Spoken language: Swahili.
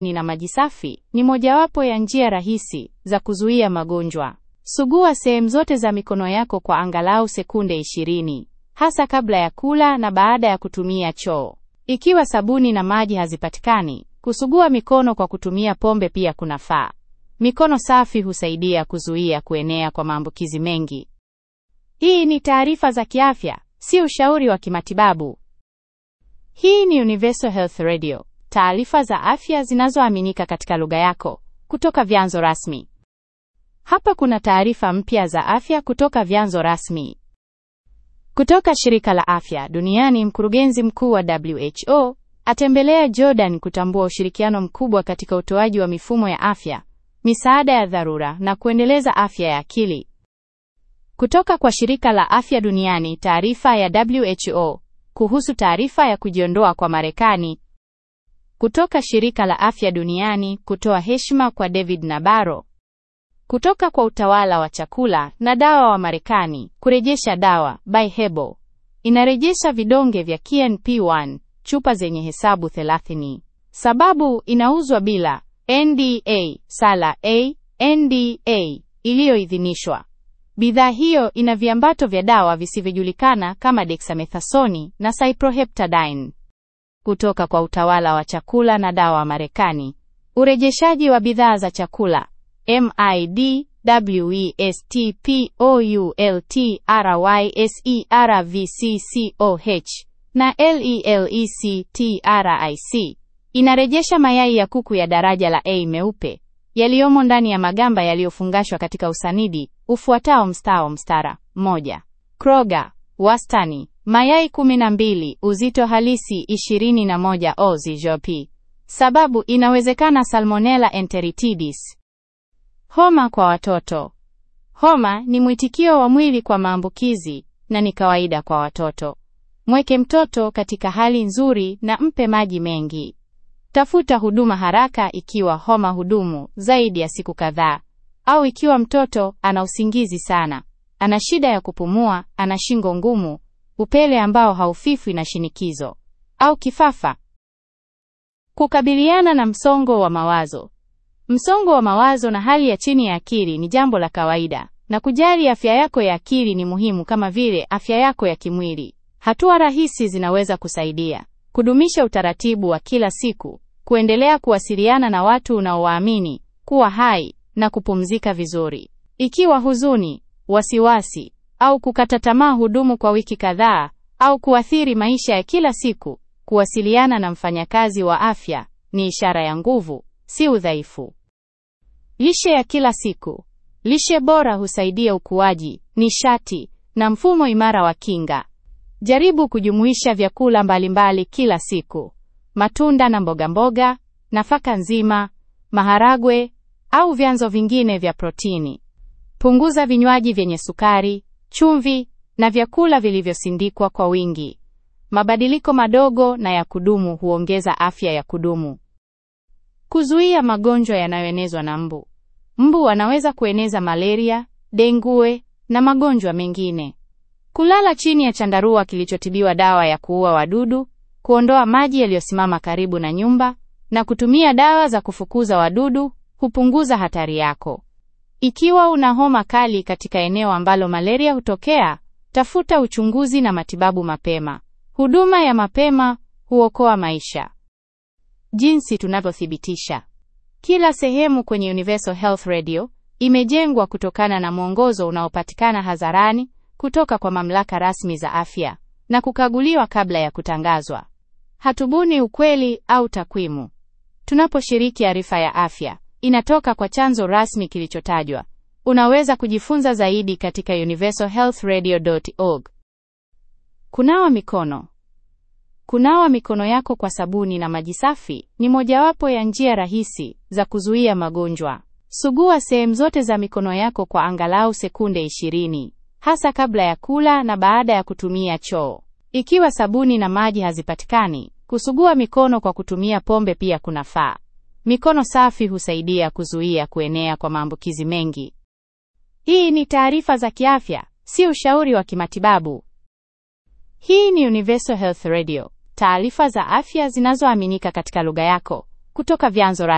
na maji safi ni mojawapo ya njia rahisi za kuzuia magonjwa. Sugua sehemu zote za mikono yako kwa angalau sekunde 20, hasa kabla ya kula na baada ya kutumia choo. Ikiwa sabuni na maji hazipatikani, kusugua mikono kwa kutumia pombe pia kunafaa. Mikono safi husaidia kuzuia kuenea kwa maambukizi mengi. Hii ni taarifa za kiafya, si ushauri wa kimatibabu. Hii ni Universal Health Radio, taarifa za afya zinazoaminika katika lugha yako kutoka vyanzo rasmi. Hapa kuna taarifa mpya za afya kutoka vyanzo rasmi. Kutoka shirika la afya duniani, mkurugenzi mkuu wa WHO atembelea Jordan kutambua ushirikiano mkubwa katika utoaji wa mifumo ya afya, misaada ya dharura na kuendeleza afya ya akili. Kutoka kwa shirika la afya duniani, taarifa ya WHO kuhusu taarifa ya kujiondoa kwa Marekani. Kutoka shirika la afya duniani kutoa heshima kwa David Nabarro. Kutoka kwa utawala wa chakula na dawa wa Marekani, kurejesha dawa by Hebo inarejesha vidonge vya KNP1 chupa zenye hesabu 30. Sababu inauzwa bila NDA sala A NDA iliyoidhinishwa. Bidhaa hiyo ina viambato vya dawa visivyojulikana kama dexamethasoni na cyproheptadine. Kutoka kwa utawala wa chakula na dawa wa Marekani, urejeshaji wa bidhaa za chakula MIDWESTPOULTRYSERVCCOH na LELECTRIC inarejesha mayai ya kuku ya daraja la A meupe yaliyomo ndani ya magamba yaliyofungashwa katika usanidi ufuatao mstao mstara moja. Kroger, wastani mayai 12, uzito halisi 21 oz jp. Sababu inawezekana Salmonella enteritidis. Homa kwa watoto. Homa ni mwitikio wa mwili kwa maambukizi na ni kawaida kwa watoto. Mweke mtoto katika hali nzuri na mpe maji mengi. Tafuta huduma haraka ikiwa homa hudumu zaidi ya siku kadhaa au ikiwa mtoto ana usingizi sana, ana shida ya kupumua, ana shingo ngumu, upele ambao haufifwi na shinikizo au kifafa. Kukabiliana na msongo wa mawazo. Msongo wa mawazo na hali ya chini ya akili ni jambo la kawaida, na kujali afya yako ya akili ni muhimu kama vile afya yako ya kimwili. Hatua rahisi zinaweza kusaidia: kudumisha utaratibu wa kila siku, kuendelea kuwasiliana na watu unaowaamini, kuwa hai na kupumzika vizuri. Ikiwa huzuni, wasiwasi au kukata tamaa hudumu kwa wiki kadhaa au kuathiri maisha ya kila siku, kuwasiliana na mfanyakazi wa afya ni ishara ya nguvu, si udhaifu. Lishe ya kila siku. Lishe bora husaidia ukuaji, nishati na mfumo imara wa kinga. Jaribu kujumuisha vyakula mbalimbali kila siku: matunda na mboga mboga, nafaka nzima, maharagwe au vyanzo vingine vya protini. Punguza vinywaji vyenye sukari, chumvi na vyakula vilivyosindikwa kwa wingi. Mabadiliko madogo na ya kudumu huongeza afya ya kudumu. Kuzuia magonjwa yanayoenezwa na mbu. Mbu wanaweza kueneza malaria, dengue na magonjwa mengine. Kulala chini ya chandarua kilichotibiwa dawa ya kuua wadudu, kuondoa maji yaliyosimama karibu na nyumba na kutumia dawa za kufukuza wadudu hupunguza hatari yako. Ikiwa una homa kali katika eneo ambalo malaria hutokea, tafuta uchunguzi na matibabu mapema. Huduma ya mapema huokoa maisha. Jinsi tunavyothibitisha. Kila sehemu kwenye Universal Health Radio imejengwa kutokana na mwongozo unaopatikana hadharani kutoka kwa mamlaka rasmi za afya na kukaguliwa kabla ya kutangazwa. Hatubuni ukweli au takwimu. Tunaposhiriki arifa ya afya, inatoka kwa chanzo rasmi kilichotajwa. Unaweza kujifunza zaidi katika universalhealthradio.org. Kunawa mikono. Kunawa mikono yako kwa sabuni na maji safi ni mojawapo ya njia rahisi za kuzuia magonjwa. Sugua sehemu zote za mikono yako kwa angalau sekunde 20, hasa kabla ya kula na baada ya kutumia choo. Ikiwa sabuni na maji hazipatikani, kusugua mikono kwa kutumia pombe pia kunafaa. Mikono safi husaidia kuzuia kuenea kwa maambukizi mengi. Hii ni taarifa za kiafya, si ushauri wa kimatibabu. Hii ni Universal Health Radio, taarifa za afya zinazoaminika katika lugha yako kutoka vyanzo